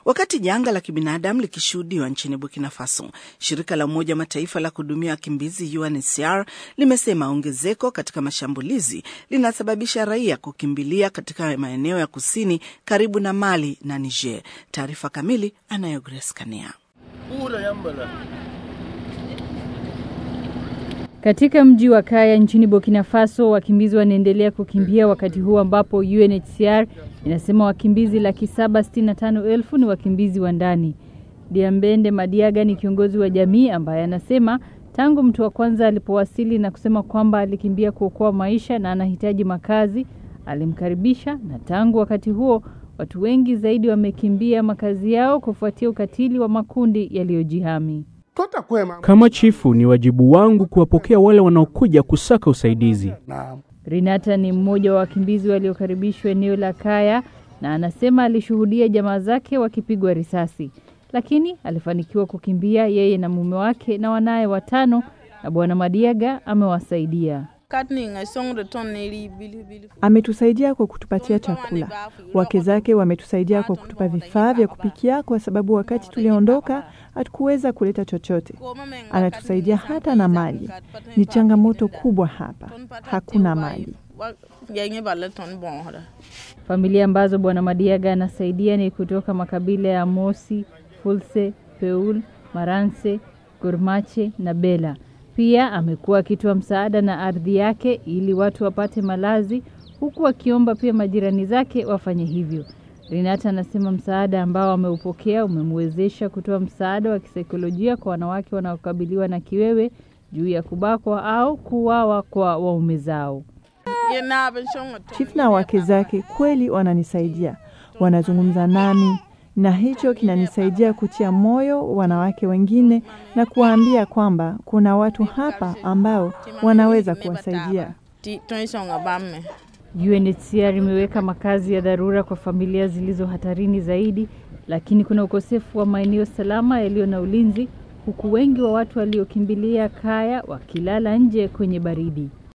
Wakati janga la kibinadamu likishuhudiwa nchini Burkina Faso, shirika la Umoja Mataifa la kuhudumia wakimbizi UNHCR limesema ongezeko katika mashambulizi linasababisha raia kukimbilia katika maeneo ya kusini karibu na Mali na Niger. Taarifa kamili anayo Grace Kania. Katika mji wa Kaya nchini Burkina Faso, wakimbizi wanaendelea kukimbia wakati huu ambapo UNHCR inasema wakimbizi laki saba sitini na tano elfu ni wakimbizi wa ndani. Diambende Madiaga ni kiongozi wa jamii ambaye anasema tangu mtu wa kwanza alipowasili na kusema kwamba alikimbia kuokoa maisha na anahitaji makazi, alimkaribisha na tangu wakati huo watu wengi zaidi wamekimbia makazi yao kufuatia ukatili wa makundi yaliyojihami. Kama chifu, ni wajibu wangu kuwapokea wale wanaokuja kusaka usaidizi. Rinata ni mmoja wa wakimbizi waliokaribishwa eneo la Kaya na anasema alishuhudia jamaa zake wakipigwa risasi, lakini alifanikiwa kukimbia yeye na mume wake na wanaye watano, na Bwana Madiaga amewasaidia. Ametusaidia kwa kutupatia chakula. Wake zake wametusaidia kwa kutupa vifaa vya kupikia, kwa sababu wakati tuliondoka hatukuweza kuleta chochote. Anatusaidia hata na maji. Ni changamoto kubwa hapa, hakuna maji. Familia ambazo Bwana Madiaga anasaidia ni kutoka makabila ya Mosi, Fulse, Peul, Maranse, Gurmache na Bela. Pia amekuwa akitoa msaada na ardhi yake ili watu wapate malazi, huku akiomba pia majirani zake wafanye hivyo. Renata anasema msaada ambao ameupokea umemwezesha kutoa msaada wa kisaikolojia kwa wanawake wanaokabiliwa na kiwewe juu ya kubakwa au kuuawa kwa waume zao. Chief na wake zake kweli wananisaidia, wanazungumza nami na hicho kinanisaidia kutia moyo wanawake wengine na kuwaambia kwamba kuna watu hapa ambao wanaweza kuwasaidia. UNHCR imeweka makazi ya dharura kwa familia zilizo hatarini zaidi, lakini kuna ukosefu wa maeneo salama yaliyo na ulinzi, huku wengi wa watu waliokimbilia Kaya wakilala nje kwenye baridi.